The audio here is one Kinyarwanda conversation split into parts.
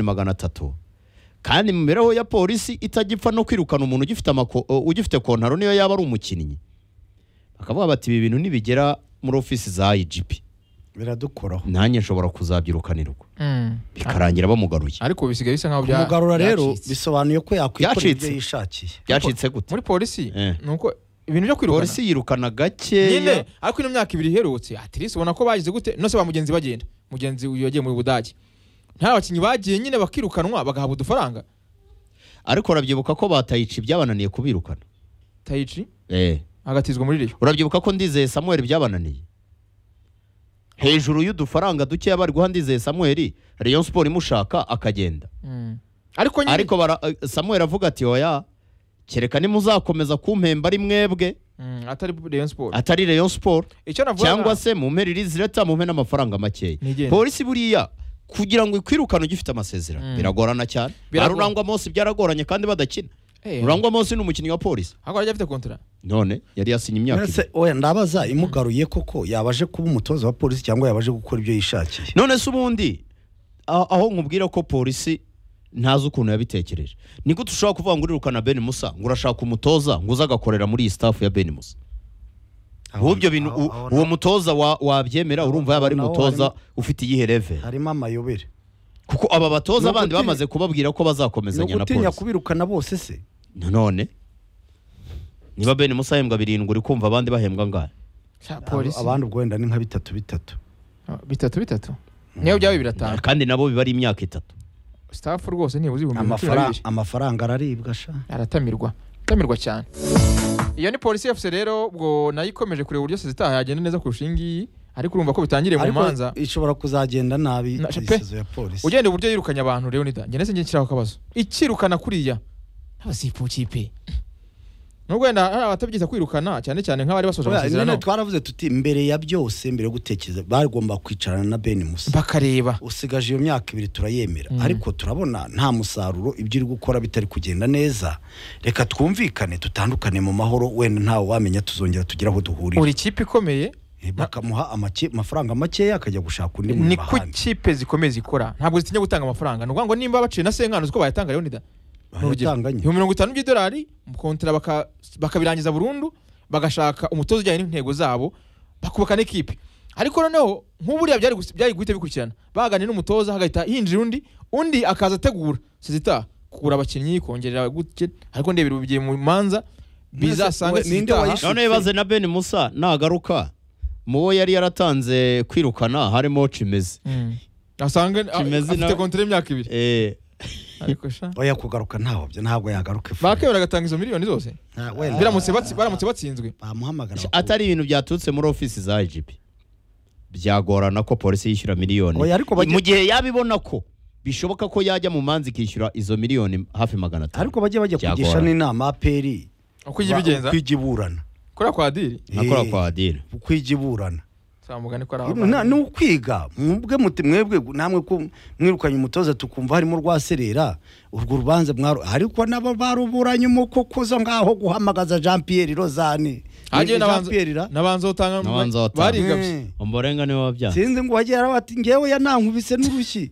magana atatu kandi mu mibereho ya polisi itajya no kwirukana umuntu ugifite amako- o, ugifite kontaro niyo yaba ari umukinnyi bakavuga bati ibi bintu nibigera muri ofisi za IGP biradukoraho nanjye nshobora kuzabyirukanirwa Mm. bikarangira bamugaruye ariko bisigaye bisa nkaho bya- kumugarura rero byacitse. bisobanuye ko yakwikorera Byacitse. ibyo yishakiye byacitse gute muri polisi Eh. ni uko ibintu byo kwirukana polisi yirukana nyine gakeya ariko ino myaka ibiri iherutse atirisi ubona ko bagize gute nose ba mugenzi bagenda mugenzi uyu yagiye mu budage nta bakinnyi bagiye nyine bakirukanwa bagahabwa udufaranga ariko urabyibuka ko batayica ibyabananiye kubirukana tayici eh agatizwa muri riyo urabyibuka ko ndizeye samuel byabananiye hejuru y'udufaranga dukeya bari guha ndizeye samuel rayon sport imushaka akagenda ariko nyine ariko bara- eh, samuel avuga ati oya kereka nimuzakomeza kumpemba ari mwebwe Mm, atari rayon sport atari rayon sport icyo navuga cyangwa se mu mpera irizireta mu n'amafaranga makeya Nigende. polisi buriya kugira ngo ikwirukane ugifite amasezerano Mm. biragorana cyane ba Biragorana. rurangwa mose byaragoranye kandi badakina rurangwa mose ni umukinnyi wa polisi ahubwo yari afite kontara none yari yasinye imyaka ibiri. Mbese oya ndabaza imugaruye koko yabaje kuba umutoza wa polisi cyangwa yabaje gukora ibyo yishakiye none se ubundi a- aho nkubwira ko polisi ntazi ukuntu yabitekereje ni gute ushobora kuvuga ngo urirukana Ben Musa ngo urashaka umutoza ngo uze agakorera muri iyi staff ya Ben Musa ahubwo ibyo bintu u- Aho- aho uwo na- mutoza wa- wabyemera aho- urumva yaba ari aho naho umutoza harimo- ufite iyihe level harimo amayobere kuko aba Ni batoza bandi ugutinya- bamaze kubabwira ko ni bazakomezanya na ugutinya polisi kubirukana bose se nanone niba Ben Musa ahembwa birindwi uri kumva abandi bahembwa ngahe polisi abandi ubwo wenda ni nka bitatu bitatu Ah, bitatu bitatu niyo byaba biratanu kandi nabo biba ari imyaka itatu staff rwose ntibuze ibihumbi cumi na Amafara- bibiri amafaranga araribwa sha aratamirwa aratamirwa cyane iyo ni polisi yafuse rero ubwo nayo ikomeje kureba uburyo sezitaha yagenda neza kurusha iyi ngiyi ariko urumva ko bitangiriye mu ariko manza ishobora kuzagenda nabi Na- pe- isizo ya polisi ugenda uburyo yirukanye abantu leonida njye ndetse njye nshyiraho akabazo ikirukana kuriya abasifu kipe nubwo wenda hari abatabyita kwirukana cyane cyane nk'abari basoje Oya, nyine amasezerano twaravuze tuti mbere ya byose mbere yo gutekereza bagomba kwicarana na Ben Musa bakareba usigaje iyo myaka ibiri turayemera Mm. ariko turabona nta musaruro ibyo uri gukora bitari kugenda neza reka twumvikane dutandukane mu mahoro wenda ntawe wamenya tuzongera tugire aho duhurira buri kipe ikomeye Eh, bakamuha amake- amafaranga makeya akajya gushaka undi ni muntu ku bahana kipe zikomeye zikora ntabwo zitinya gutanga amafaranga ni ukuvuga ngo nimba baciye na senkano ziko bayatanga leonida N'urugero, bayatanganye ibihumbi mirongo itanu by'idolari mukontera baka- bakabirangiza burundu bagashaka umutoza ujyanye n'intego zabo bakubaka n'ikipe ariko noneho nk'uburiya byari gus- byari guhita bikurikirana baganira n'umutoza hagahita hinjira undi undi akaza ategura sezitaha kugura abakinnyi kongerera gutya ariko ndebera ubu bigiye mu manza bizasanga Mwese- we- ninde sezitaha wayishe- none bibaze na Ben Musa nagaruka mu bo yari yaratanze kwirukana harimo Chimeze Mm. asange a- Kimeze afite na- kontera y'imyaka ibiri eh ariko sha oya kugaruka ntaho byo ntabwo yagaruka ifu. bakebera agatanga izo miliyoni zose Nta- wenda- biramutse batsi- baramutse batsinzwe bamuhamagara atari ibintu byaturutse muri ofisi za IGP byagorana ko polisi yishyura miliyoni Oya, ariko bajye- mu gihe yabibona ko bishoboka ko yajya mu manza ikishyura izo miliyoni hafi magana atanu ariko bajye bajya Byagorana. kugisha n'inama aperi uko ijya ibigenza kwigiburana kora kwa diri nkakora Eh, kwa adira kwigiburana samugani ko ari Na- abantu. ni ukwiga mwebwe muti mwebwe namwe ko mwirukanye umutoza tukumva harimo rwaserera urwo rubanza mwaro ariko nabo baruburanye umukokozo ngaho guhamagaza Jean Pierre Rozane hagiye Ni Jean n'abanza Pierre ra n'abanza utanga N'abanza batanga. barigabye Mm. umborenga niwe wabyara sinzi ngo wagiye arabati ngewe yanankubise n'urushyi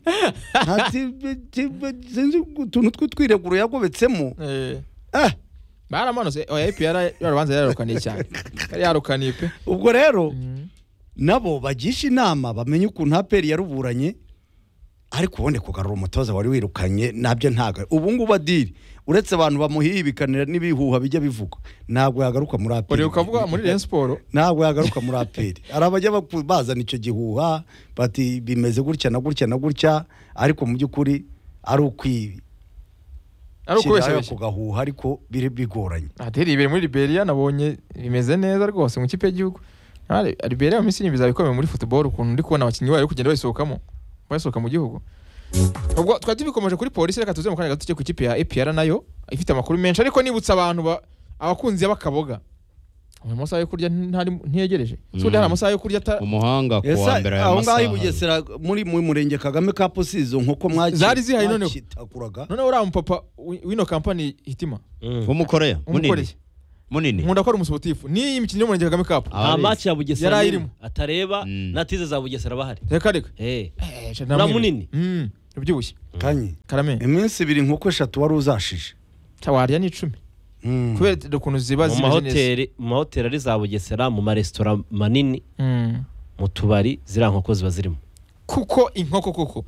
Ati, be- te- be- sinzi utuntu tw'utwireguro yagobetsemo Eh, eh baramanutse oya ipr yarabanza yararukaniye cyane yari yarukaniye pe ubwo rero nabo bagisha inama bamenye ukuntu aperi yaruburanye ariko ubundi kugarura umutoza wari wirukanye nabyo ntago ubu ngubu adiri uretse abantu bamuhibikanira n'ibihuha bijya bivugwa ntabwo yagaruka muri aperi uri ukavuga muri rayon siporo ntabwo yagaruka muri aperi hari abajya baku- bazana icyo gihuha bati bimeze gutya na gutya na gutya ariko mu by'ukuri ari ukwishyira ari ku ukubeshya gahuha ariko biri bigoranye ateri ibere muri liberia nabonye bimeze neza rwose mu kipe y'igihugu Ari- liberia mu minsi bizaba bikomeye muri football ukuntu ndi kubona abakinnyi bayo kugenda bayisohokamo bayisohoka mu gihugu ubwo twari tubikomeje kuri polisi reka tuze mu kanya gato tujye ku kipe ya epr nayo ifite amakuru menshi ariko nibutsa abantu ba- abakunzi y'abakaboga mu masaha yo kurya ntari- ntiyegereje si undi hari amasaha yo kurya ata- umuhanga ku Ese wa mbere aho aya ngaho i masaha bugesera muri mu murenge kagame ka posizo nk'uko mwaki Zari zihari noneho. mwakitakuraga noneho uriya mupapa wi- w'ino kampani hitima w'umukoreya munini umukoreye munini nkunda ko ari umusipotifu n'iyi mikino yo mu murenge kagame kapu Ah, nta Abarezi. maci ya Yari bugesera n'imwe ayirimo. atareba Mm. na tize za bugesera bahari reka reka Eh, Eh, Uriya munini. Mm. rubyibushye kanye karame iminsi ibiri inkoko eshatu wari uzashije cya warya ni icumi Mm. kubera ukuntu ziba mu zimeze neza mahoteli mu mahoteli ari za bugesera mu maresitora manini Mm. mu tubari ziriya nkoko ziba zirimo kuko inkoko kuko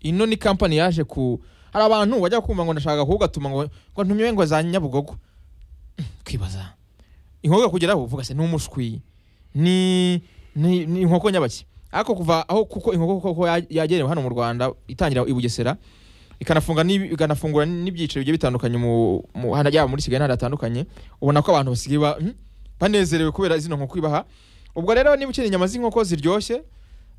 ino ni kampani yaje ku hari abantu wajya kumva ngo ndashaka kugatuma ngo ngo ntumiwe ngo za nyabugogo Mm, kwibaza inkoko kugeraho uvuga se ni umushwi ni ni ni inkoko nyabaki ariko kuva aho kuko inkoko koko ya- yagenewe hano mu Rwanda itangira i Bugesera ikanafunga n'ibi- ikanafungura n'ibyiciro bigiye bitandukanye mu mu- hana- yaba muri Kigali n'ahandi hatandukanye ubona ko abantu basigaye ba- mm, banezerewe kubera zino nkoko ibaha ubwo rero niba ukeneye inyama z'inkoko ziryoshye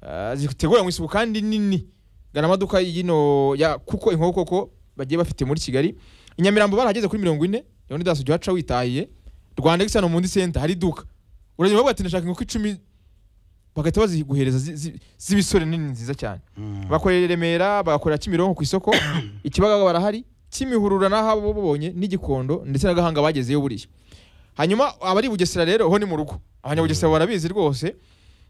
Ah, ziteguranywe isuku kandi nini gana amaduka y'ino ya kuko inkoko koko bagiye bafite muri kigali i nyamirambo barahageze kuri mirongo ine rero daso jya uhaca witahiye rwanda gisano mu ndi senta hari iduka uragenda bavuga ati ndashaka inkoko icumi bagahita baziguhereza zi- zi- z'ibisore nini nziza cyane bakorera i remera bagakorera kimironko ku isoko ikibaga barahari kimihurura n'aho bo babonye n'igikondo ndetse n'agahanga bagezeyo buriya hanyuma abari i bugesera rero ho ni mu rugo abanyabugesera barabizi rwose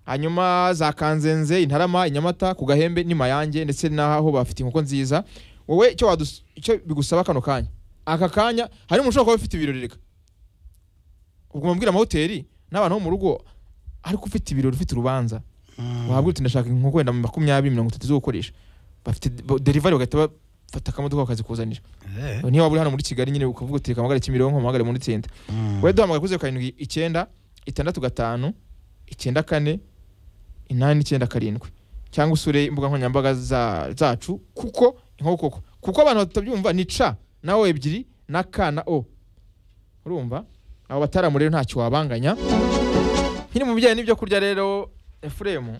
hanyuma za kanzenze intarama inyamata ku gahembe ni mayange ndetse n'aho bafite inkoko nziza wowe icyo wadus- icyo bigusaba kano kanya aka kanya hari umuntu ushobora kuba ufite ibirori reka ubwo mubwira amahoteli n'abantu bo mu rugo ariko ufite ibirori ufite urubanza wahabwa uti ndashaka inkoko wenda makumyabiri mirongo itatu zo gukoresha bafite bo- delivery bagahita bafata akamodoka bakazikuzanira Eh. niba waba uri hano muri kigali nyine ukavuga uti reka mpamagare kimironko mpamagare muri tsinda Mm. wowe duhamagara kuri zeru karindwi icyenda itandatu gatanu icyenda kane inani icyenda karindwi cyangwa usure imbuga nkoranyambaga za- zacu kuko inkoko koko kuko abantu batabyumva ni ca na o ebyiri na ka na o urumva abo bataramu rero ntacyo wabanganya nkiri mu bijyanye n'ibyo kurya rero efuremu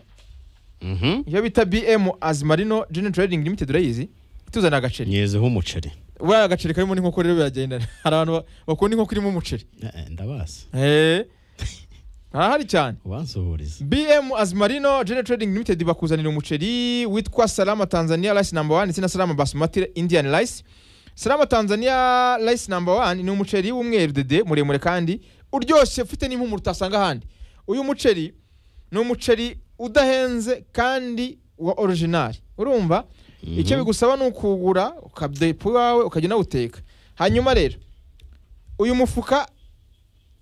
Mhm. iyo bita bm azimarino jeni trading limited urayizi ituzanira agaceri nyezeho umuceri buriya agaceri karimo n'inkoko rero biragendana hari abantu ba- bakunda inkoko irimo umuceri Eh, ndabazi Eh. harahari cyane ubansuhuriza bm azimarino jene trading limited bakuzanira umuceri witwa salama tanzania rice number one ndetse na salama basmati indian rice salama tanzania rice number one ni umuceri w'umweru dede muremure kandi uryoshye ufite n'impumuro utasanga ahandi uyu muceri ni umuceri udahenze kandi wa original urumva icyo bigusaba ni ukuwugura ukadepa iwawe ukajya unawuteka hanyuma rero uyu mufuka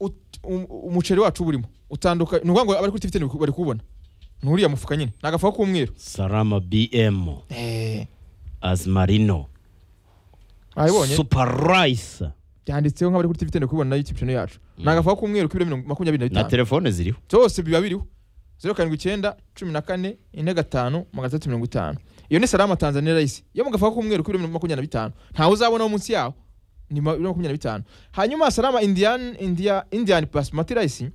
ut- um- umuceri wacu uba urimo utandukanye ni ukuvuga ngo abari kuri tifite bari kuwubona ni uriya mufuka nyine ni agafuka k'umweru salama bm azmarino wabibonye super rice byanditseho nk'abari kuri tifite bari kubibona na youtube channel yacu ni Mm. agafuka k'umweru k'ibiro mirongo- makumyabiri na na bitanu telefone ziriho byose biba biriho zeru karindwi icyenda cumi na kane ine gatanu magana atatu mirongo itanu iyo ni salama tanzania rayisi yo mu gafuka k'umweru k'ibiro mirongo- makumyabiri na bitanu ntawe uzabona wo munsi yaho ni ma- ibiro makumyabiri na bitanu hanyuma salama indian india indian basmati rayisi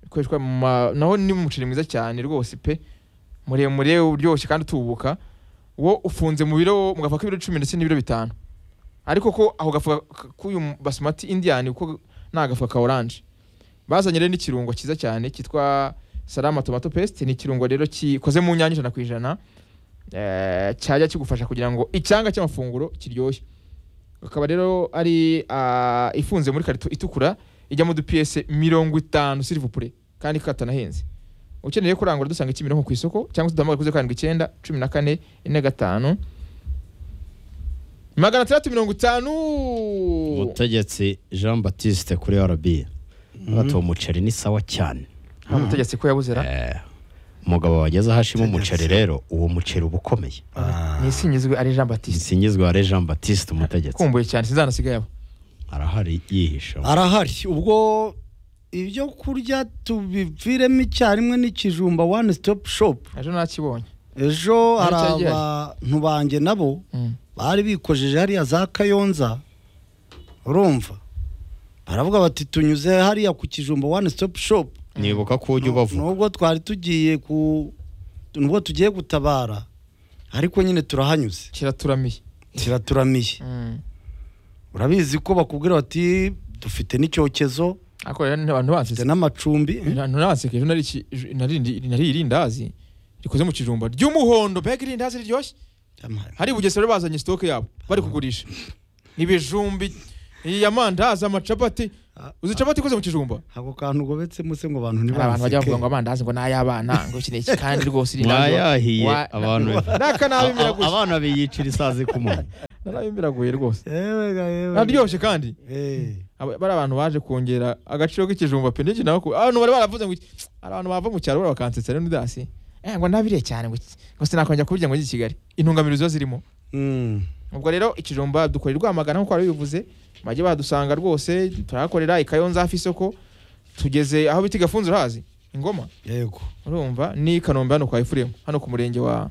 ikoreshwa mu ma- naho ni umuceri mwiza cyane rwose pe muremure uryoshye kandi utubuka wo ufunze mu biro mu gafuka k'ibiro icumi ndetse n'ibiro bitanu ariko ko ako gafuka k- k'uyu basmati indian uko ni agafuka ka oranje bazanye rero n'ikirungo cyiza cyane cyitwa salama tomato paste ni ikirungo rero gikoze mu nyanya ijana ku ijana eh, cyajya kigufasha kugira ngo icyanga cy'amafunguro kiryoshye akaba rero ari ah, ifunze muri karito itukura ijya mu dupiyese mirongo itanu silivupure kandi katanahenze ukeneye kurangura dusanga kimironko ku isoko cyangwa se duhamagare kuri zeru karindwi icyenda cumi na kane ine gatanu magana atandatu mirongo itanu umutegetsi jean baptiste kuri rb bati uwo muceri ni sawa cyane nta mutegetsi ko yabuzera Eh, umugabo wageze aho ashima Mutegetsi. umuceri rero uwo muceri uba ukomeye Ah. ni isinyizwe ari jean batiste isingizwa re jean baptiste umutegetsi kumbuye cyane sinzanasigaye abo arahari yihisha arahari ubwo ibyo kurya tubiviremo icyarimwe n'ikijumba one stop shop ejo nakibonye ejo hari cyari gihari. abantu banjye nabo Mm. bari bikojeje hariya za kayonza urumva baravuga bati tunyuze hariya ku kijumba one stop shop nibuka ko ujya ubavuga nubwo twari tugiye ku nubwo tugiye gutabara ariko nyine turahanyuze kiraturamiye kiraturamiye Mm. urabizi ko bakubwira bati dufite n'icyokezo ariko rero abantu dufite bansize n'amacumbi abantu banseka ejo nari iki- ejo nari indi- nariye irindazi rikoze mu kijumba ry'umuhondo mbega irindazi riryoshye hari i bugesera bazanye sitoke yabo bari kugurisha ibijumbi iyi amandazi amacapati uzi capati ikoze mu kijumba ako kantu ugobetsemo se ngo abantu hari abantu bajya ntibaseke bavuga ngo amandazi ngo ni ay'abana ngo iki ni iki kandi rwose iri ntabwo- mwayahiye wa- abantu n'akanabi biraguye abana biyicira isazi ku muntu n'anabi biraguye rwose yewe ga yewe aryoshye kandi Eh, Aba- bari abantu baje kongera agaciro k'ikijumba pe n'iki nawe ku- abantu bari baravuze ngo iki- hari abantu bava mu cyaro buriya bakansetsa rero n'udasi eh ngo nabiriye cyane ngo iki- ngo sinakongera kubirya ngo njye i Kigali intungamubiri ziba zirimo mm, ubwo rero ikijumba dukora i Rwamagana nk'uko wari bivuze bajye badusanga rwose turahakorera i Kayonza hafi isoko tugeze aho bita gafunzo urahazi ingoma yego urumva ni i Kanombe hano kwa Efuremu hano ku murenge wa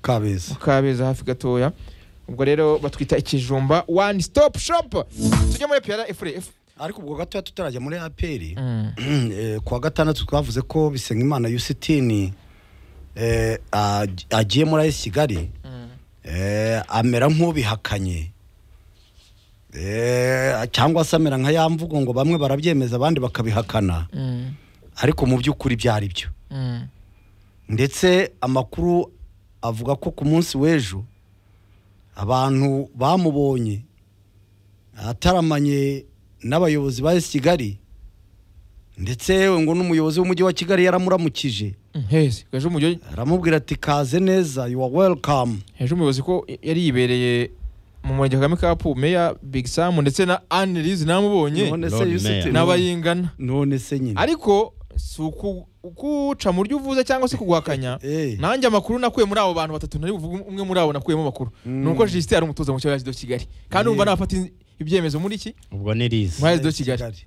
kabeza Kabeza hafi gatoya ubwo rero batwita ikijumba one stop shop tujya muri PRA Efure ariko ubwo gatoya tutarajya muri aperi Eh, kuwa gatandatu twavuze ko bisengimana yusitini eh, aj- agiye muri ayisi kigali eh, amera nk'ubihakanye eh, cyangwa se amera nka ya mvugo ngo bamwe barabyemeza abandi bakabihakana ariko mu by'ukuri byari byo ndetse amakuru avuga ko ku munsi w'ejo abantu bamubonye ataramanye n'abayobozi ba esi kigali ndetse yewe ngo n'umuyobozi w'umujyi wa kigali yaramuramukije heza ejo umujyi aramubwira ati kaze neza you are welcome ejo umuyobozi ko yari yibereye mu murenge kagame cup meya big sam ndetse na anne liz namubonye none se Lord yusiti Mayor. n'abayingana none se nyine ariko si uku- ukuca mu ryo uvuze cyangwa se kuguhakanya Eh. nanjye amakuru nakuye muri abo bantu batatu nari buvuge umwe muri abo nakuyemo amakuru Mm. ni uko jisite yari umutoza mu kibazo kigali kandi Yeah. umva n'abafata ibyemezo muri iki ubwo ni rize muri do kigali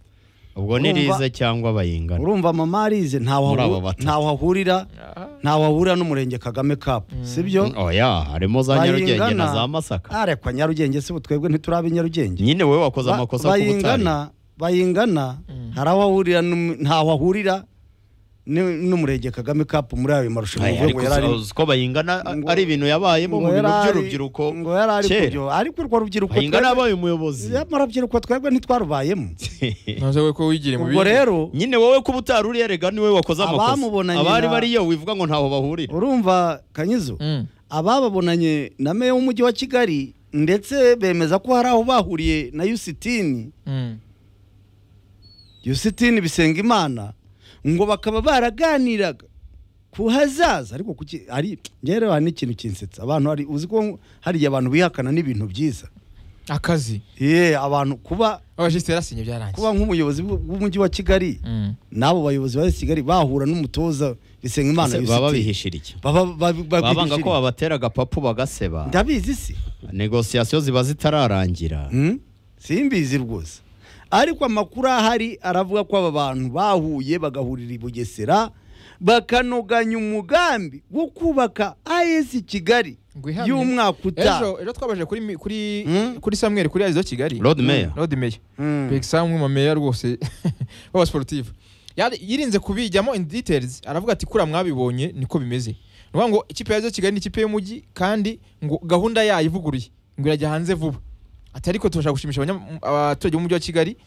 ubwo ni Urumva- rize cyangwa abayingana urumva mama arize ntawe Muri ahu- aba batatu. ntawe ahurira Ah. ntawe ahurira n'umurenge kagame cup sibyo oya harimo za nyarugenge na za masaka arekwa nyarugenge se ubu twebwe ntituraba i nyarugenge nyine wowe wakoze Ba- amakosa ku butari bayingana bayingana hari aho ahurira n'um- ntaho ahurira ni- n'umurenge kagame cup muri ayo marushanwa Aya, uvuga ariko ngo yari ari- uzi ko bayingana a- ngo- ari ibintu yabayemo mu ngo bintu yari ari- by'urubyiruko ngo yari ari kera. kubyo ariko urwo rubyiruko bayingana twebwe- yabaye umuyobozi nyamara urubyiruko twebwe ntitwarubayemo ntuze we ko wigire mu ubwo bindi. rero nyine wowe kuba utari uri erega niwe wakoze amakosa Abamubonanye abari na- bariyo wivuga ngo ntaho bahurira urumva kanyizo Mm. abababonanye na meya w'umujyi wa kigali ndetse bemeza ko hari aho bahuriye na yusitini Mm. yusitini bisenga imana ngo bakaba baraganiraga ku hazaza ariko kuki ari njye rero hari n'ikintu kinsetsa abantu hari uzi ko hari igihe abantu bihakana n'ibintu byiza akazi ye abantu kuba abajisite yarasinye byarangiye kuba nk'umuyobozi w'u- w'umujyi wa kigali Mm. n'abo bayobozi ba kigali bahura n'umutoza bisenga imana Ese baba yusitini babihishira iki baba babi- babanga ko babihishiriye. babatera agapapu bagaseba ndabizi se negosiyasiyo ziba zitararangira Hmm? simbizi rwose ariko amakuru ahari aravuga ko aba bantu bahuye bagahurira i bugesera bakanoganya umugambi wo kubaka as kigali Ngo ihamye. y'umwaka utaha ejo ejo twabajije kuri mi- kuri Mm. kuri samweri kuri arizo kigali Road Mayor. Mm, road mayor Mm. big sam umwe mu mameya rwose baba sportive Yari- yirinze kubijyamo in details aravuga ati kura mwabibonye niko bimeze nuvuga ngo ikipe ya arizo kigali ni ikipe y'umujyi kandi ngo gahunda yayo ivuguruye ngo irajya hanze vuba ati ariko tubasha gushimisha abanya- abaturage b'umujyi wa kigali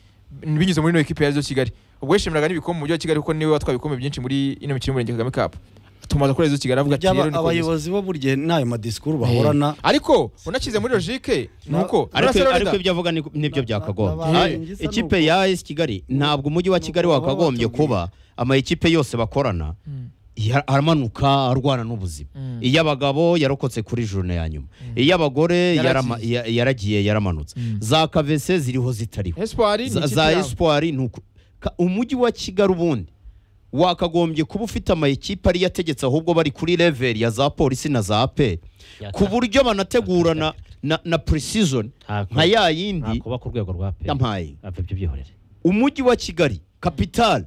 binyuze muri ino ekipe ya arizo kigali ubwo yishimiraga n'ibikombe mu mujyi wa kigali kuko niwe watwaye ibikombe byinshi muri ino mikino y'umurenge kagame cup tumaze kuri arizo kigali avuga ati Byaba- rero niko bimeze." abayobozi bo buri gihe n'ayo madisikuru bahorana ariko unakize muri logike ni uko ariko Arsenal ariko da- ibyo avuga ni- nibyo byakagombye Naba- Ah, ingisa ikipe ya AS Kigali ntabwo umujyi wa Kigali baba wakagombye batubwiye. kuba ama ekipe yose bakorana Mm. ya- aramanuka arwana n'ubuzima Mm. iy'abagabo yarokotse kuri journe ya nyuma iy'abagore yarama- Yaragiye. ya- yaragiye yaramanutse Mm. za kavese ziriho zitariho Espoir ni za, ikipe za yabo. espoir nuko Ka- umujyi wa kigali ubundi wakagombye kuba ufite amayikipe ariyo ategetse ahubwo bari kuri level ya za polisi na za aperi Ya- ku buryo banategurana na, na precision Nta- nka ya yindi ntakuba ku rwego rwa pe yampaye abyo byihorere umujyi wa kigali kapitale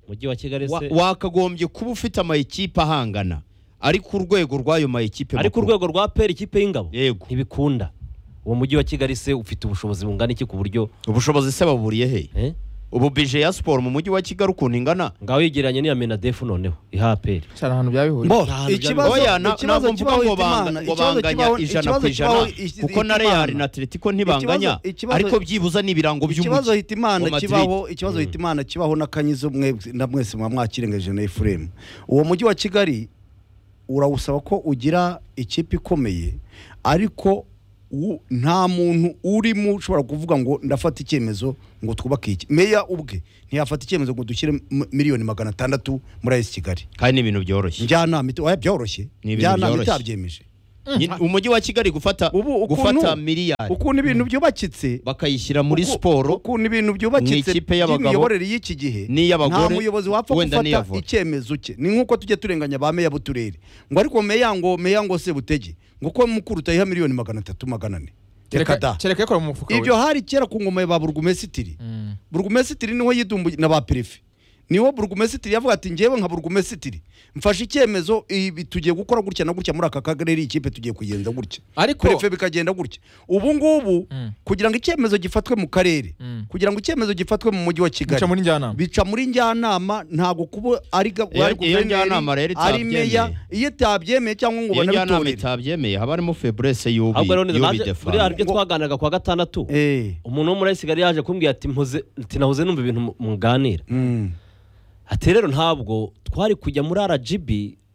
umujyi wa kigali wa- se wakagombye kuba ufite amayikipe ahangana ari ku rwego rw'ayo mayikipe ariko makuru. urwego rwa peri ikipe y'ingabo yego ntibikunda uwo mujyi wa kigali se ufite ubushobozi bungana iki ku buryo ubushobozi se baburiye he eh? ubu bije ya siporo mu mujyi wa kigali ukuntu ingana ngaho yegeranye n'iya menadefu noneho iha peri Cyane ahantu byabihuye Bo, Nta hantu ikibazo- byari- Oya, na- ntabwo ikibazo mvuga kibaho ngo Hitimana, banga- ngo ikibazo banganya kibaho- ijana ikibazo ku ijana, kibaho Hit- kuko na Hitimana. Real na Atletico ntibanganya Ikibazo- ikibazo- ariko byibuze ni ibirango ikibazo by'umujyi wa hitimana Madrid. kibaho ikibazo hitimana kibaho n'akanyizo mwebwe na mwese muba mwakirengeje na efuremu uwo mujyi wa kigali urawusaba ko ugira ikipe ikomeye ariko u- nta muntu urimo ushobora kuvuga ngo ndafata icyemezo ngo twubake iki meya ubwe ntiyafata icyemezo ngo dushyire m- miliyoni magana atandatu muri ayisi kigali kandi ni ibintu byoroshye njyanama ite- oya byoroshye Ni ibintu njyanama byoroshye. itabyemeje Nyine- umujyi wa kigali gufata Ubu ukuntu- gufata miliyari ukuntu ibintu byubakitse bakayishyira muri uku- siporo ukuntu ibintu byubakitse n'ikipe y'abagabo by'imiyoborere y'iki gihe n'iy'abagore, nta muyobozi wapfa wenda gufata n'iy'avura. icyemezo cye ni nk'uko tujya turenganya ba meya b'uturere ngo ariko meya ngo meya ngo sebutege ngo ko mukuru utayiha miliyoni magana atatu magana ane reka da kereka yakora mu mufuka ibyo we hari kera ku ngoma ya ba burugumesitiri Mm. burugumesitiri niho yidumbuye na ba perefe niwo burugumesitiri yavuga ati njyewe nka burugumesitiri mfashe icyemezo ibi tugiye gukora gutya na gutya muri aka karere iyi kipe tugiye kugenza gutya ariko perefe bikagenda gutya ubu ngubu Mm. kugira ngo icyemezo gifatwe mu karere Mm. kugira ngo icyemezo gifatwe mu mujyi wa kigali bica muri njyanama bica muri njyanama ntabwo kuba ari ga- Iyo- ari iyo guverineri, njyanama rero ari itabyemeye. meya iyo itabyemeye cyangwa ngo iyo njyanama banabitorere itabyemeye haba harimo feburese y'ubi ahubwo rero y'ubi naje de buriya hari facto. ibyo twaganiraga kuwa gatandatu Eh, umuntu wo muri ayisigali yaje kumbwira ati mpoze ati nahoze numva ibintu mu- muganira mm. ati rero ntabwo twari kujya muri rgb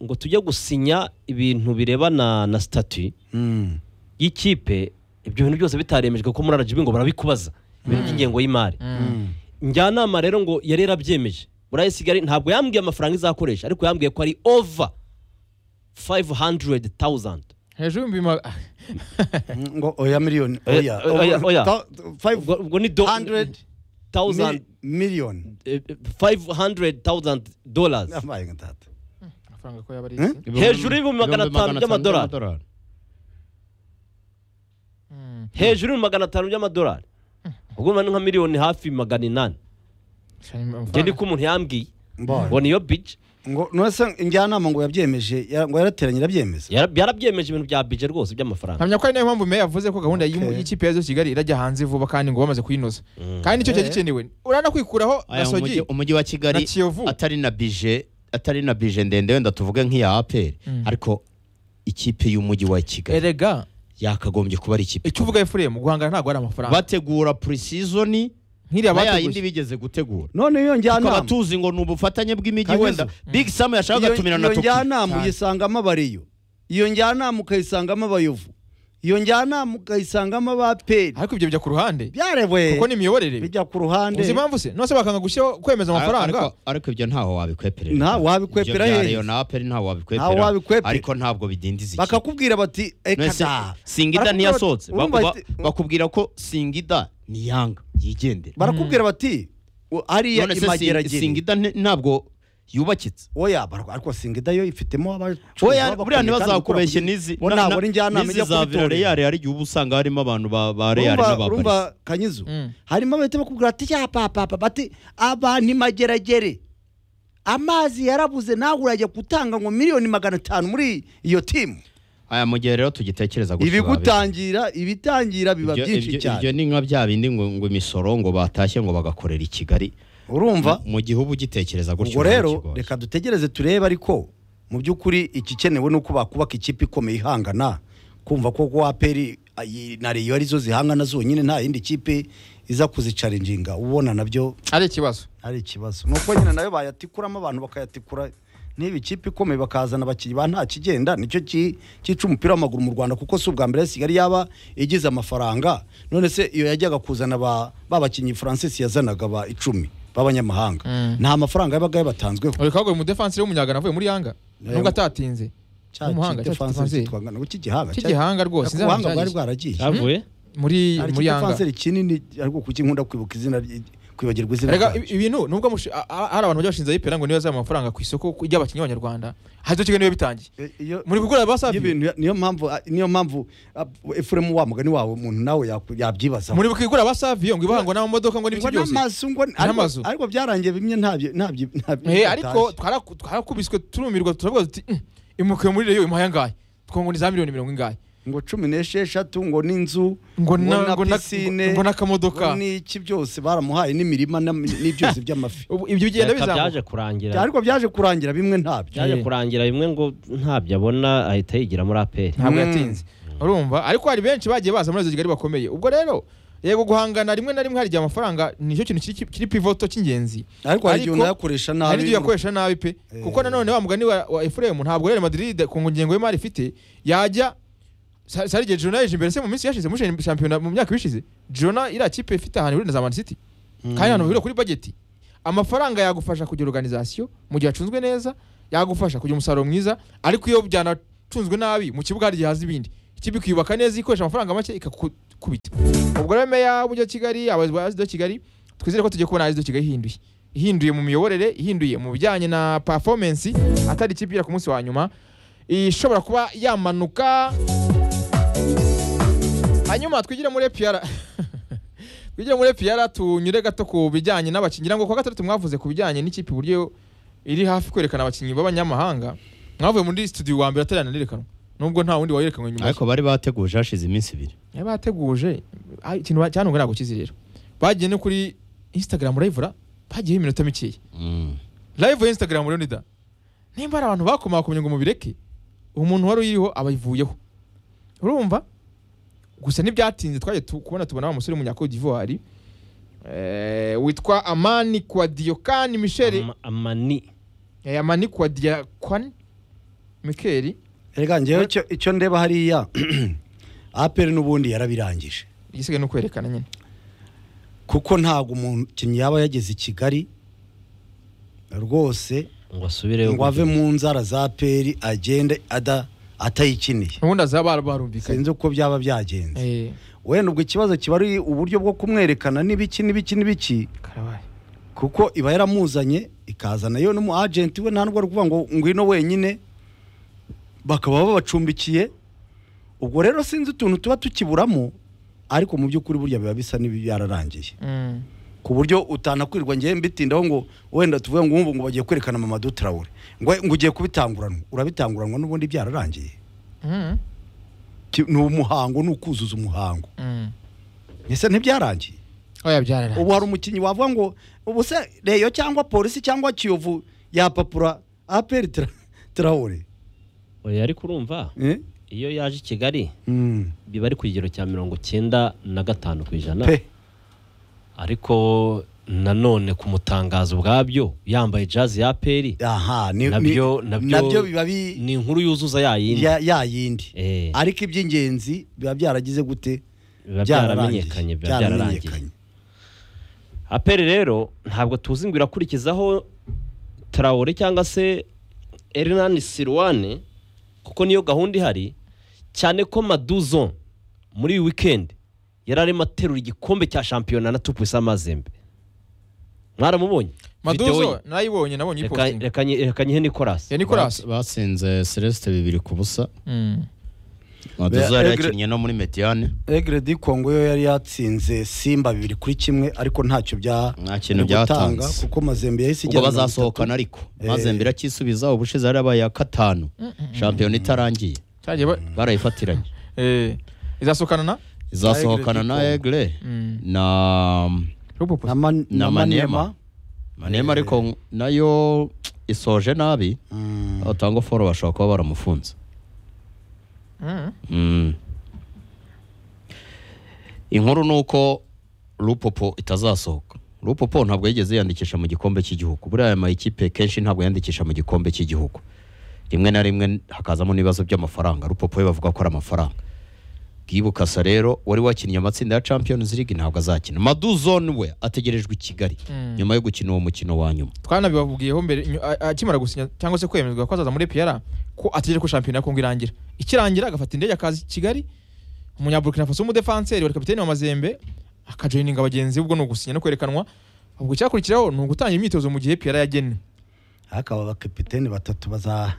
ngo tujye gusinya ibintu birebana na sitati Mm. y'ikipe ibyo bintu byose bitaremejwe ko muri rgb ngo barabikubaza ibintu by'ingengo y'imari Mm. njyanama rero ngo yari yarabyemeje muri ayisigali ntabwo yambwiye amafaranga izakoresha ariko yambwiye ko ari ova 500,000 hejuru y'ibihumbi ma- ngo oya miliyoni Oya, oya oya, oya. Ta- five ubwo ubwo ni do hundred 1000 mi- million eh, 500,000 dollars Abaye nka data. amafaranga ko yaba ari Eh? iki? Ibihumbi- hejuru y'ibihumbi magana atanu by'amadolari. Mm. hejuru ni magana atanu by'amadolari ubwo ni nka miliyoni hafi magana inani njye niko umuntu yambwiye Mbonye. ngo niyo bije ngo nose njyanama ngo yabyemeje ya- ngo yarateranye irabyemeza Yara- yarabyemeje ibintu bya bije rwose by'amafaranga nkamya ko ari nayo mpamvu meya yavuze ko gahunda y'umu- Okay. y'ikipe yazo kigali irajya hanze vuba kandi ngo bamaze kuyinoza Mm. kandi nicyo cyari Eh. gikenewe uranakwikuraho Aya, gasogi umujyi- umujyi wa na kigali kiyovu atari na bije atari na bije ndende wenda tuvuge nk'iya aperi Mm. ariko ikipe y'umujyi wa kigali erega yakagombye kuba ari ikipe icyo uvuga efuremu guhangana ntabwo ari amafaranga bategura purisizoni nk'iriya na yindi bateguye bigeze gutegura none iyo tukaba njyanama tuzi ngo ni ubufatanye bw'imijyi Kanyuzo. wenda big sam yashakaga iyo gatumira na iyo toki njyanama Cyane. uyisangamo abariyo iyo njyanama ukayisangamo abayovu iyo njyanama ukayisangamo abaperi ariko ibyo bijya ku ruhande byarewe kuko ni imiyoborere bijya ku ruhande uzi impamvu se nose bakanga gushyiraho kwemeza amafaranga Ariko- ariko ibyo ntaho wabikweperera Nta- wabikwepera ibyo bya hehe? Rayon na aperi ntaho Ntaho wabikwepera wabikwepera. ariko ntabwo bidindiza ikipe bakakubwira bati Mwese- ekada singida Barakubwira ntiyasohotse bati- Ba- urumva ba- ati- bakubwira ko singida ni yanga yigendera barakubwira bati "U- hariya none se Sing- imageragere singida nti- ntabwo yubakitse oya barak- ariko singida yo ifitemo abacuruzi oya b'abakomeye buriya kandi ntibazakubeshe bakora- n'izi bo na- ntabwo ari na- njyanama n'izi ijya za kubitorera. virareyari hari igihe uba usanga harimo abantu ba ba reyari Urumva- urumva n'aba kanyizo Mm. harimo abahita bakubwira ati ya papa papa bati abantu imageragere amazi yarabuze nawe urajya gutanga ngo miliyoni magana atanu muri iyo timu aya mu gihe rero tugitekereza gutyo babi- ibigutangira ibitangira biba ibyo- byinshi ibyo- ibyo cyane ni nka bya bindi ngo ngo imisoro ngo batashye ngo bagakorera i kigali urumva mu gihe uba ugitekereza gutyo ubwo biba rero bikigoye. reka dutegereze turebe ariko mu by'ukuri igikenewe ni uko bakubaka ikipe ikomeye ihangana kumva ko ko aperi ayi- na reyo arizo zihangana zonyine nta yindi kipe iza kuzicaringinga ubona nabyo ari ikibazo ari ikibazo ni uko nyine nayo bayatikuramo abantu bakayatikura niba ikipe ikomeye bakazana abakinnyi ba nta kigenda nicyo ki- cyica umupira w'amaguru mu rwanda kuko si ubwa mbere kigali yaba igize amafaranga none se iyo yajyaga kuzana ba ba bakinnyi francis yazanaga ba icumi b'abanyamahanga Mm. nta mafaranga yabaga yabatanzweho uri kagoye umudefansire w'umunyagana avuye muri yanga Eh, nubwo atatinze cya kipe Umuhanga, cya kipe Francais Francais. kitwangana ngo cy'igihanga cya- cy'igihanga rwose Ariko ubuhanga bwari bwaragiye cyavuye muri hari ikipe muri yanga Francais kinini ariko kuki nkunda kwibuka izina rye- kwibagirwa izina Erega ryacyo. ibi- ibintu nubwo amushi- a- a- hari abantu bajya bashinze ayipera ngo niyo yazaba amafaranga ku isoko ku- ry'abakinnyi b'abanyarwanda hajya kigali niyo bitangiye Eh, iyo- muri kugura basafi y'ibintu ya- niyo mpamvu ah, niyo mpamvu ah, Efuremu wa mugani wawe umuntu nawe yaku- yabyibazaho muri kwigura basafi ngo ibahangwa n'amamodoka ngo n'ibyo ngo byose n'amazu ngo ariko- N'amazu. ariko byarangiye bimwe ntabyo ntabyo ntabyo Eh, ariko twaraku- twarakubiswe turumirwa turavuga tuti "Mm, imukiye muri reyo imuhaye angahe twongo ni za miliyoni mirongo ingahe ngo cumi n'esheshatu ngo n'inzu ngo na- na ngo na- pisine ngo n'akamodoka ngo n'iki byose baramuhaye n'imirima n'am- n'ibyuzi by'amafi Ubu ibyo bigenda reka bizamuka byaje kurangira ariko byaje kurangira bimwe ntabyo byaje Eh. kurangira bimwe ngo ntabyo abona ahita yigira muri aperi ntabwo Mm. yatinze urumva ariko hari benshi bagiye baza muri izo kigali bakomeye ubwo rero yego guhangana rimwe na rimwe hari igihe amafaranga nicyo kintu kiri- kiri pivoto cy'ingenzi ariko hari igihe Ariko- unayakoresha nabi hari ibyo yakoresha nabi pe Eh. kuko nanone wa mugani wa, wa efuremu ntabwo real madrid ku ngengo y'imari ifite yajya sa- sari igihe Jona yaje imbere se mu minsi yashize muri shampiyona mu myaka ibishize Jona iriya kipe ifite ahantu ihurira na za Man City kandi ahantu bahurira kuri bageti amafaranga yagufasha kugira organization mu gihe acunzwe neza yagufasha kugira umusaruro mwiza ariko iyo byanacunzwe nabi mu kibuga hari igihe haza ibindi ikipe ikiyubaka neza ikoresha amafaranga make ikakubita ubwo rero meya w'umujyi wa kigali abayobozi ba asido kigali twizere ko tugiye kubona asido kigali ihinduye ihinduye mu miyoborere ihinduye mu bijyanye na performance atari ikipe ijya ku munsi wa nyuma ishobora kuba yamanuka hanyuma twigire muri epiyara twigire muri epiyara tunyure gato ku bijyanye n'abakinnyi ngira ngo kuwa gatandatu mwavuze ku bijyanye n'ikipe uburyo iri hafi kwerekana abakinnyi b'abanyamahanga mwavuye muri studio wa mbere atari yanerekanwa nubwo nta wundi wayerekanwe nyuma ye. ariko bari bateguje hashize iminsi ibiri Eh, bateguje ah, ikintu ba- cyantunga ntabwo kizi rero bagiye no kuri instagram live ra bagiyeho iminota mikeya Mm. live ya instagram rero nida nimba hari abantu bakomakomye ngo mubireke umuntu wari uyiriho abayivuyeho urumva gusa ntibyatinze twagiye tu- kubona tubona wa musore w'umunyakodi d'ivoire eh, witwa amani kwadiyokani misheli Ama- amani eh, amani kwadiyakwani mikeli reka njyewe icyo- icyo ndeba hariya aperi n'ubundi yarabirangije igisigaye ni ukwerekana nyine kuko ntabwo umukinnyi yaba yageze i kigali rwose ngo asubireyo ngo ave mu nzara za aperi agende ada- atayikiniye ubundi azaba barumvikanye sinzi uko byaba byagenze Eh, wenda ubwo ikibazo kiba ari uburyo bwo kumwerekana n'ibiki n'ibiki n'ibiki karabaye kuko iba yaramuzanye ikazana yo n'umu agenti we nta n'ubwo ari kuvuga ngo ngwino wenyine bakaba babacumbikiye ubwo rero sinzi utuntu tuba tukiburamo ariko mu by'ukuri burya biba bisa n'ibyararangiye Mm. ku buryo utanakwirwa ngewe mbitindaho ngo wenda tuvuge ngo ubu ngo bagiye kwerekana mama dutrawure ngo ngo ugiye kubitanguranwa urabitanguranwa n'ubundi byararangiye Mm. Ki- ni umuhango ni ukuzuza umuhango Mm. ese ntibyarangiye oya byararangiye ubu hari umukinnyi wavuga ngo ubu se reyo cyangwa polisi cyangwa kiyovu yapapura aperi Tra- traore oya ariko urumva Eh? iyo yaje i kigali Mm. biba ari ku kigero cya mirongo cyenda na gatanu ku ijana pe ariko nanone kumutangaza ubwabyo yambaye jazi ya peri aha ni- ni- nabyo nabyo biba bi- ni inkuru yuzuza yayindi ya- ya yindi Eh, ariko iby'ingenzi biba byaragize gute biba byaramenyekanye biba byararangiye aperi rero ntabwo tuzi ngo irakurikizaho tarawore cyangwa se erinani sirwane kuko niyo gahunda ihari cyane ko maduzo muri iyi wikendi yari arimo aterura igikombe cya shampiyona na tupwisa mazembe mwaramubonye Video maduzo ye. narayibonye nabonye Reka- ipostingi reka nyi- reka nyihe nikorasi ya nicolas Ba- batsinze celeste bibiri ku busa Mm. maduzo yari Egre- yakinnye no muri mediane egre di kongo yo yari yatsinze simba bibiri kuri kimwe ariko ntacyo bya Nta kintu biri gutanga, byatanze. kuko mazembe yahise ubwo ijyana na bazasohokana ariko mazembe irakisubiza ubushize yarabaye iya gatanu shampiyona itarangiye cyagiye ba- barayifatiranye eh, izasukana na izasohokana na Egre egre Mm. na bitatu. na, man, na na manema manema manema ariko nayo isoje nabi Mm. atanga foro bashobora kuba baramufunze Mm. Mm. inkuru ni uko rupopo itazasohoka rupopo ntabwo yigeze yiyandikisha mu gikombe cy'igihugu buriya aya mayikipe kenshi ntabwo yandikisha mu gikombe cy'igihugu rimwe na rimwe hakazamo n'ibibazo by'amafaranga rupopo we bavuga ko ari amafaranga bwibukasa rero wari wakinnye amatsinda ya champions league ntabwo azakina maduzone we ategerejwe i kigali Mm. nyuma yo gukina uwo mukino wa nyuma twanabibabwiyeho mbere nyu- a- akimara gusinya cyangwa se kwemezwa ko azaza muri piyara ko ategereje ko shampiyona ya kongo irangira ikirangira agafata indege akaza i kigali umunyaburukina faso w'umudefanseri wari kapitani wa mazembe akajoyininga bagenzi be ubwo ni ugusinya no kwerekanwa ubwo icyakurikiraho ni ugutangira imyitozo mu gihe piyara yagennye hakaba abakapiteni batatu baza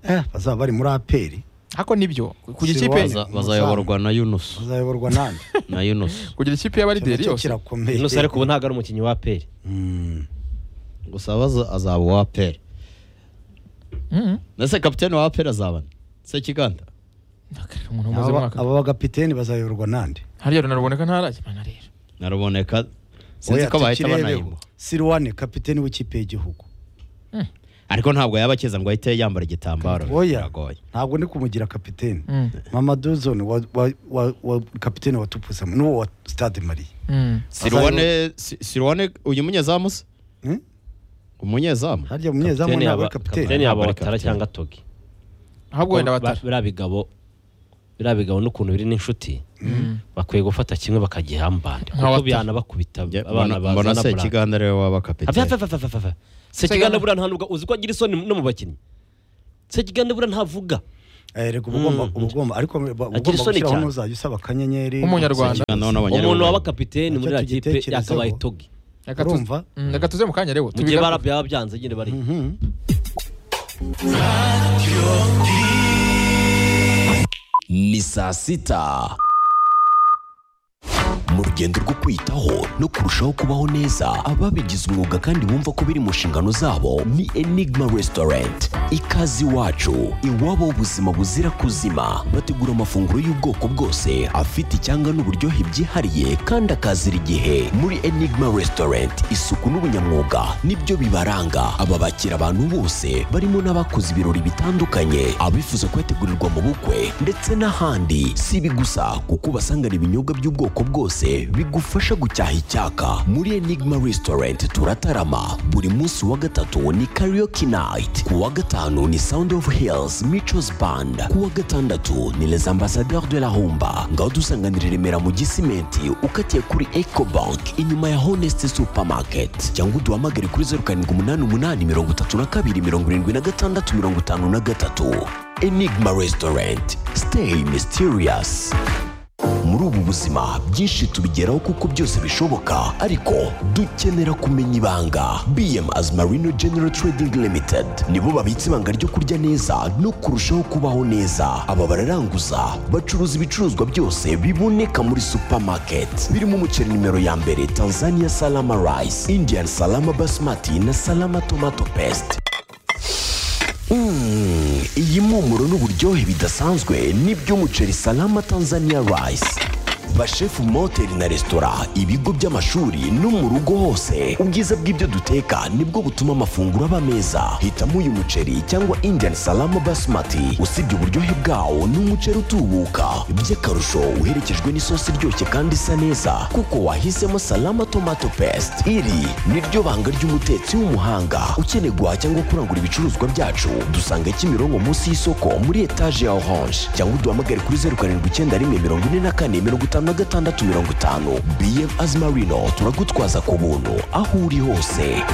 eh, bazaba bari muri aperi ariko nibyo kugira Si ikipe waza. Baza- bazayoborwa na yunus bazayoborwa nande na yunus kugira ikipe y'abarideri cyo yose kirakomeye ino ariko ubu ntabwo ari umukinnyi wa peri Mm. gusa baza- azaba uwa pere Mm. ndetse kapitene wa pere azabana sekiganda umuntu umaze aba umwaka aba bagapiteni bazayoborwa nande hariya runaruboneka ntarajya mana rero naruboneka sinzi Oya, ko bahita tukirebeho. banahimba Sirwane kapiteni w'ikipe y'igihugu ariko ntabwo yaba akiza ngo ahite yambara igitambaro Oya. biragoye ntabwo ndi kumugira kapiteni Mm. mama duzone wa, wa, wa, wa kapiteni wa tupusa n'uwo wa stade marie Mm. sirwane Si- sirwane uyu munyezamu se Hmm? umunyezamu harya munyezamu kapiteni ntabwo yaba ari kapiteni kapiteni yaba- yaba Ntabwo ari watara kapiteni. cyangwa togi ahubwo wenda Ba- batara biriya bigabo biriya bigabo n'ukuntu biri n'inshuti bakwiye gufata kimwe bakagihambana Nka kuko Wata. bihanabakubita mbona abana se bazana buranga. kiganda rero waba Ava- kapitene ava- ava- ava- ava- ava. sekiganda buriya nta nubwo uzi ko agira isoni no mu bakinnyi sekiganda buriya ntavuga Eh, reka uba ugomba Mm. uba ugomba ariko uba ugomba Agira isoni gushyiraho cyane. n'uzajya usaba akanyenyeri Umunyarwanda. Sekiganda n'abanyarwanda. umuntu waba kapiteni Nicyo muri iriya kipe tugitekerezaho. yakabaye togi Reka tu- urumva Mm, Reka tuze mu kanya rero mu gihe tubigaruke. barabya baba byanze nyine bari Mhm. ni saa sita mu rugendo rwo kwitaho no kurushaho kubaho neza ababigize umwuga kandi bumva ko biri mu nshingano zabo ni enigma restaurant ikaze iwacu iwabo ubuzima buzira kuzima bategura amafunguro y'ubwoko bwose afite icyanga n'uburyohe byihariye kandi akazira igihe muri enigma restaurant isuku n'ubunyamwuga nibyo bibaranga aba bakira abantu bose barimo n'abakoze ibirori bitandukanye abifuza kwetegurirwa mu bukwe ndetse n'ahandi si ibi gusa kuko ubasangana ibinyobwa by'ubwoko bwose bigufasha gucyaha icyaka muri enigma restaurant turatarama buri munsi wa gatatu ni karaoke night ku wa gatanu ni sound of hills michos band ku wa gatandatu ni les ambassadeurs de la humba ngaho dusanganira i remera mu gisimenti ukatiye kuri ecobank inyuma ya honest supermarket cyangwa uduhamagare kuri zeru karindwi umunani umunani mirongo itatu na kabiri mirongo irindwi na gatandatu mirongo itanu na gatatu enigma restaurant stay mysterious muri ubu buzima byinshi tubigeraho kuko byose bishoboka ariko dukenera kumenya ibanga bm as marino general trading limited nibo babitse ibanga ryo kurya neza no kurushaho kubaho neza aba bararanguza bacuruza ibicuruzwa byose biboneka muri supermarket birimo umuceri nimero ya mbere tanzania salama rice indian salama basmati na salama tomato paste Mm, iyi mpumuro n'uburyohe bidasanzwe ni by'umuceri salama tanzania rice bashefu mu mahoteli na resitora ibigo by'amashuri no mu rugo hose ubwiza bw'ibyo duteka nibwo butuma amafunguro aba meza hitamo uyu muceri cyangwa indian salama basmati usibye uburyohe bwawo ni umuceri utubuka by'akarusho uherekejwe n'isosi iryoshye kandi isa neza kuko wahisemo salama tomato paste iri ni ryo banga ry'umutetsi w'umuhanga ukeneye guhaha cyangwa kurangura ibicuruzwa byacu dusanga kimironko munsi y'isoko muri etaje ya orange cyangwa uduhamagare kuri zeru karindwi icyenda rimwe mirongo ine na kane mirongo itanu na gatandatu mirongo itanu bm azimarino turagutwaza ku buntu aho uri hose